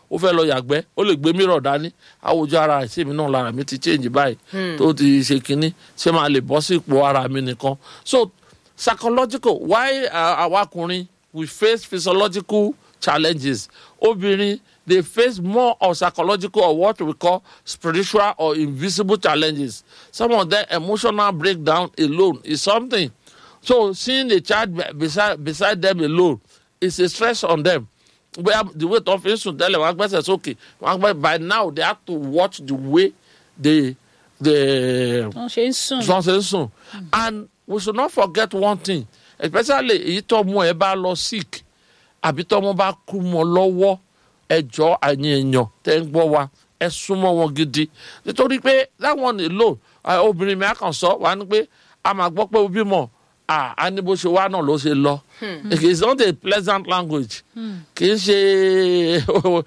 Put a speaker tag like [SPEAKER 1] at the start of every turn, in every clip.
[SPEAKER 1] ó fẹ́ lọ yàgbẹ́ ó lè gbé mìíràn dání àwùjọ ara ẹ̀ sí mi náà lára mi ti change báyìí tó ti ṣe kínní ṣé máa lè bọ́ sí ipò ara mi nìkan so psychological why uh, àwa ọkùnrin we face physiological challenges obìnrin they face more of psychological or what we call spiritual or invisible challenges some of them emotional breakdown alone is something so seeing a child be- beside beside them alone is a stress on them bóyá the way tó fi ń sùn tẹ́lẹ̀ wọ́n á gbẹ́sẹ̀ sókè wọ́n á gbẹ́ by now they have to watch the way they they
[SPEAKER 2] wọ́n ṣe ń sùn.
[SPEAKER 1] wọ́n ṣe ń sùn and we should not forget one thing especially èyí tó mú ẹ bá lọ sick àbí tó mú bá kú mọ́ lọ́wọ́ ẹjọ́ àyìn èèyàn tẹ́ ń gbọ́ wa ẹ súnmọ́ wọn gidi nítorí pé that one alone ah, obìnrin mi á kàn sọ wà ní pé a máa gbọ́ pé ó bímọ ah, a ní bó ṣe wá náà ló ṣe lọ it is not a pleasant language kì í ṣe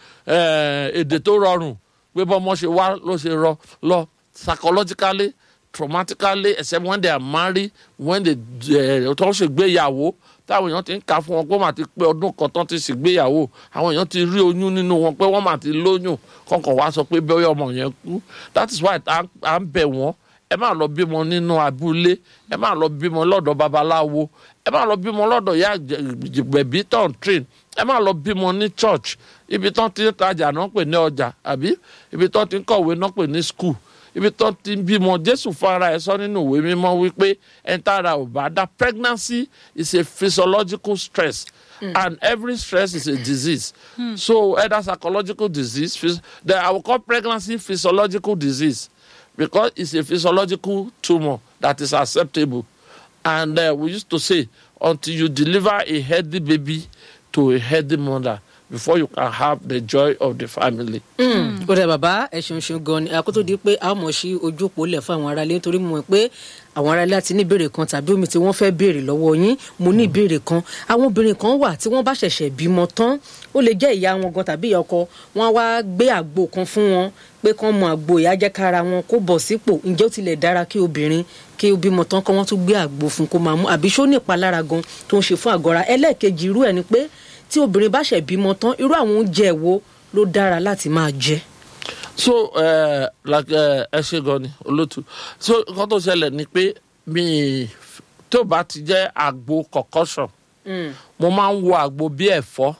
[SPEAKER 1] eh, èdè tó rọrùn pé bọ́mọ ṣe wá ló ṣe rọ lọ psychologically traumatically except when they are married when they uh, tó ń ṣègbéyàwó táwọn èèyàn ti ń kà fún wọn pé wọ́n máa ti pé ọdún kan tán ti ṣègbéyàwó àwọn èèyàn ti rí oyún nínú wọn pé wọ́n máa ti lóyún kọ̀ọ̀kan wá sọ pé bẹ́ẹ̀ ọmọ yẹn kú that is why à ń- à ń bẹ̀ wọ́n ẹ má lọ bímọ nínú abúlé ẹ má lọ bímọ lọ́dọ̀ babaláwo ẹ má lọ bímọ lọ́dọ̀ ya gbẹ̀bí tán train ẹ má lọ bímọ ní church ibi tán ti ń tajà náà pè ní ọjà àbí ibi tán ti ń kọ̀wé náà pè ní school ibi tán ti ń bímọ jésù fara ẹ sọ nínú ìwé mímọ́ wípé ẹntara ò bá dá pregnancy is a physiological stress and every stress is a disease so either psychological disease phys- then i will call pregnancy physiological disease because it's a physiological tumor that is acceptable and uh, we used to say until you deliver a healthy baby to a healthy mother before you can have the joy of the family.
[SPEAKER 3] ó dẹ bàbá ẹ ṣeun ṣeun gan ni àkótó di pé a mọ̀ sí ojú òpó lẹ̀ fún àwọn aráalé nítorí mo mọ̀ pé àwọn aráalé àti ní ìbéèrè kan tàbí omi tí wọ́n fẹ́ béèrè lọ́wọ́ yín mo ní ìbéèrè kan àwọn obìnrin kan wà tí wọ́n bá ṣẹ̀ṣẹ̀ bímọ tán ó lè jẹ́ ìyá wọn gan tàbí ìyá ọkọ wọn á wá gbé àgbo kan fún wọn pé kán mọ àgbo ìyá jẹ́ kára wọn kó bọ̀ sípò ǹjẹ́ ó tilẹ̀ dára kí obìnrin kí ó bímọ tán kán wọ́n tún gbé àgbo fún kó máa mú àbí ṣó ní ìpalára gan tó ń ṣe fún àgọ́ra ẹlẹ́ẹ̀kejì irú ẹ̀ ni pé tí obìnrin bá ṣẹ̀ bímọ tán irú àwọn oúnjẹ wo ló dára láti máa jẹ.
[SPEAKER 1] so uh, like uh, ẹ ṣe gan ni olótú so nǹkan tó ṣẹlẹ̀ ni pé mi tó bá ti jẹ́ àgbo concussion mo máa ń wo àgbo bí ẹ̀fọ́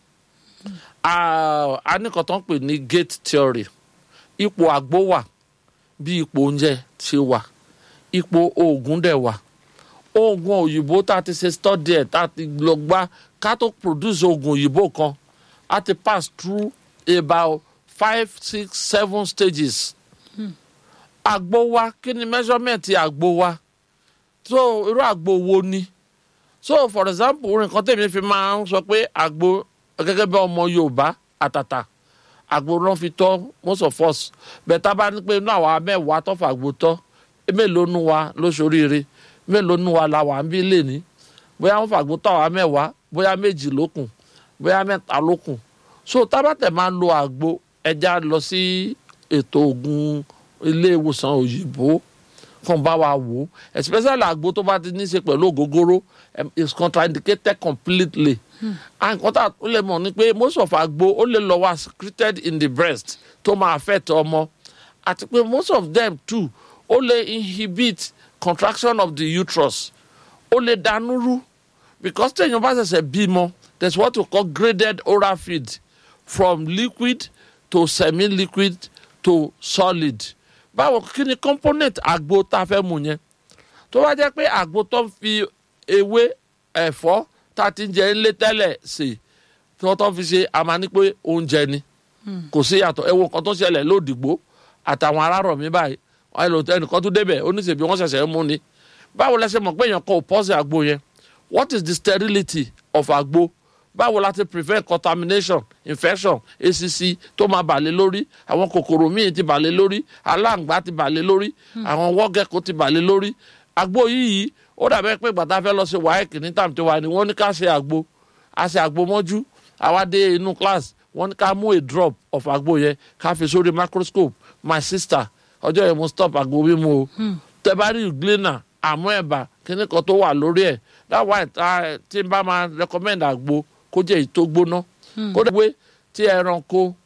[SPEAKER 1] Ah, a ní nǹkan tó ń pè ní gate theory ipò àgbo wà bí ipò oúnjẹ ṣe wà ipò oògùn dẹ̀ wà oògùn òyìnbó tá a ti ṣe study ẹ̀ tá a ti lọ gbá ká tó produce oògùn òyìnbó kan a ti pass through about five six seven stages àgbo wa kí ni measurement àgbo wa so irú àgbo wo ni so for example nǹkan tèmi fi máa ń sọ pé àgbo gẹ́gẹ́ bí ọmọ yorùbá àtàtà àgbo náà fi tọ́ most of us bẹ́ẹ̀ tá a bá ní pé inú àwa mẹ́wàá tọ́fà àgbo tọ́ mélòó nu wa ló ṣoríire mélòó nu wa la wà ń bí lẹ́ni bóyá wọ́n fàgbo tọ́ àwa mẹ́wàá bóyá méjì ló kù bóyá mẹ́ta ló kù so tá a bá tẹ̀ máa lo àgbo ẹja lọ sí ètò ògùn ilé ìwòsàn òyìnbó kan bá wa wò ó especially àgbo tó bá ti ní í ṣe pẹ̀lú ògógóró um, is contraindicated completely and nǹkan tá a lè mọ̀ ni pé most of àgbo ó lè lọ wá secreted in the breast tó máa affect ọmọ àti pé most of them too ó lè inhibit contraction of the uterus ó lè dànù rú because téèyàn bá ṣẹ̀ṣẹ̀ bímọ there is what we call graded oral feed from liquid to semi-liquid to solid báwo kí ni component àgbo tá a fẹ́ mu yẹn tó bá jẹ́ pé àgbo tó ń fi ewé ẹ̀fọ́ tá a ti ń jẹ ńlé tẹ́lẹ̀ sè tí wọ́n tó fi ṣe àmà ní pé oúnjẹ ni kò sí yàtọ̀ ẹ wo nǹkan tó ṣẹlẹ̀ lódìgbò àtàwọn arárọ̀ mi báyìí ẹnìkan tó débẹ̀ oníṣèbí wọ́n ṣẹ̀ṣẹ̀ mú ni báwo lẹ ṣe mọ̀ pé èèyàn kan ò pọ́sì àgbo yẹn what is the sterility of àgbo báwo la ti prevent contamination infection acc tó máa bà lé lórí àwọn kòkòrò míì ti bà lé lórí aláǹgbá ti bà lé lórí àwọn wọ́gẹ́kọ̀ ti bà lé lórí àgbo yìí ó dàbẹ́ pé gbàtà fẹ́ lọ sí wáyẹ̀kì ní tàbí tí wà ní wọ́n ní ká ṣe àgbo a ṣe àgbo mọ́jú àwa dé inú class wọ́n ní ká mú a drop of àgbo yẹn ká fi sórí microscope my sister ọjọ́ yẹn mo stop àgbo mímu o tẹ bá rí glina àmọ́ ẹ̀bà kíní kan tó wà lórí ẹ̀ that why tí n bá máa recommend àgbo kó jẹ́ èyí tó gbóná kó dẹ̀ pé tí ẹranko